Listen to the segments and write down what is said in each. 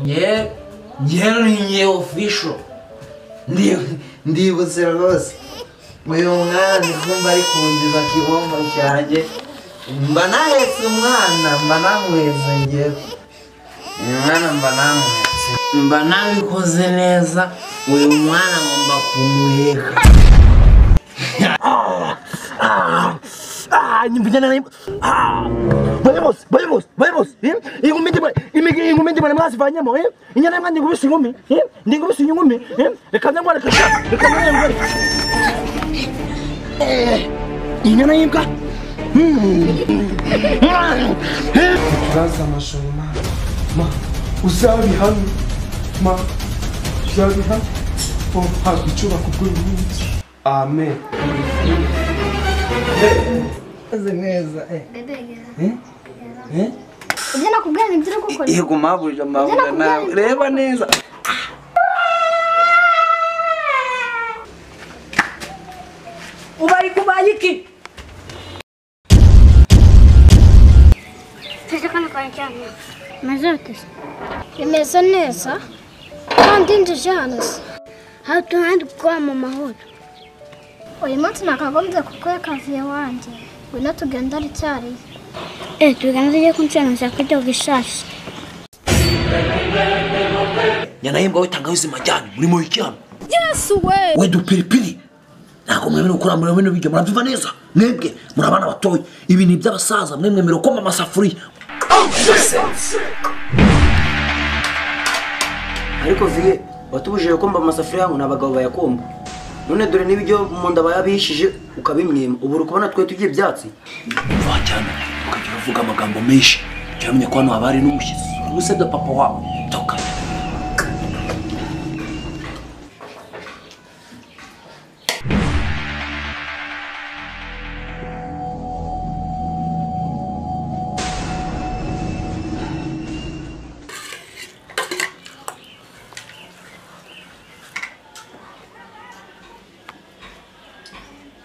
ngewe ngewe ni ngewe ofisho ndibutse rwose uyu mwana ndi kumva ari kundiza kibombo cyanjye mba nahetse umwana mba namuhetse ngewe uyu mwana mba namuhetse mba nabikoze neza uyu mwana ngomba kumuheka Ah, nyivujana naye. Ah! Bayimos, bayimos, bayimos. Eh? Ingumi ndiba, imigi ingumi ndiba namwazivanyemo, eh? Inyana yangu ngubisa ingumi, eh? Ndingubisa ingumi, eh? Reka nangwa reka. Reka nangwa reka. Eh. Inyana yimbwa. Bazi amajoro ma ma uzabihane ma uzabihane o ntabwo icyo bakubwira uyu munsi amen meze neza ibyo nakubwira ni byo uri gukora yego mabuja mabuja nawe reba neza ubari kubaye iki tuzi ko nikora cyane maze rutese bimeze neza kandi njije hano se aho tuhandi kuba mu mahoro uyu munsi nakagombye kukuha kaviye wanjye ngwino tugenda ari icyarimwe eee tugenda tujye kunshanuza kujya ku ishashi Inyana yimbwa we tangawizi majyani, murimo iki hano? yesu we We dupiripiri. Ntabwo mwemerewe gukora muri bino biryo, murabyumva neza. Mwebwe, muri abana batoya, ibi ni iby'abasaza, mwe mwemerewe koma amasafuriya. ariko viye watubujije kumva amasafuriya ngo n'abagabo bayakumva none dore n'ibiryo mu nda bayabihishije ukabimwima ubu uri kubona twe tugiye ibyatsi wajyana ukajya uravuga amagambo menshi ujya uramenya ko hano haba hari n'umushyitsi uba usebya papa wawe toka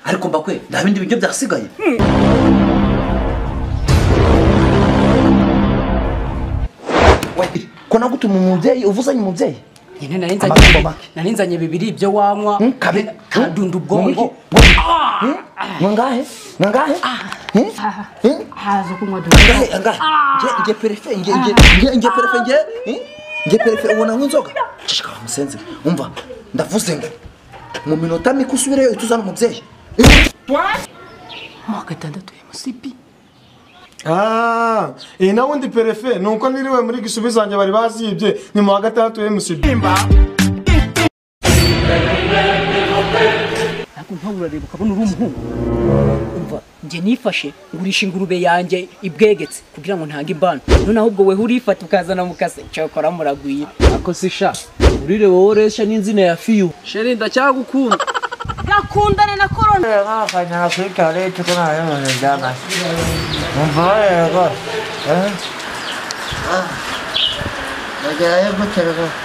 ariko mbakwe nta bindi biryo byasigaye ko nagutuma umubyeyi uvuzanye umubyeyi nyine nari Amagambo nzanye make. nari nzanye bibiri ibyo wanywa kabe kadunda ubwonko nangahe nangahe haza kunywa dunda angahe angahe nge nge perefe nge nge nge nge perefe nge eh? nge perefe ubona nk'inzoga cishika wa musenzi umva ndavuze ngo mu minota mike usubireyo uhite uzana umubyeyi Eh, amoko atandatu ya musipi Ah, iyi nawe ndi perefe ni uko niriwe muri gisubizo zanjye bari bazibye ni mu wa gatandatu MCB ntabwo ntawe urareba ukabona uri umuhungu umva njye nifashe ngurisha ingurube yanjye ibwegetse kugira ngo ntange ibanu noneho ubwo weho urifata ukazana mukase cyokora muragwira ako si sha urire wowe uresha n'inzina ya fiyu sheri ndacyagukunda nakundana na korona nkakajyana kuri toilette ko nta bimeze byamaze umva bareba rwose bagerayo gute rwose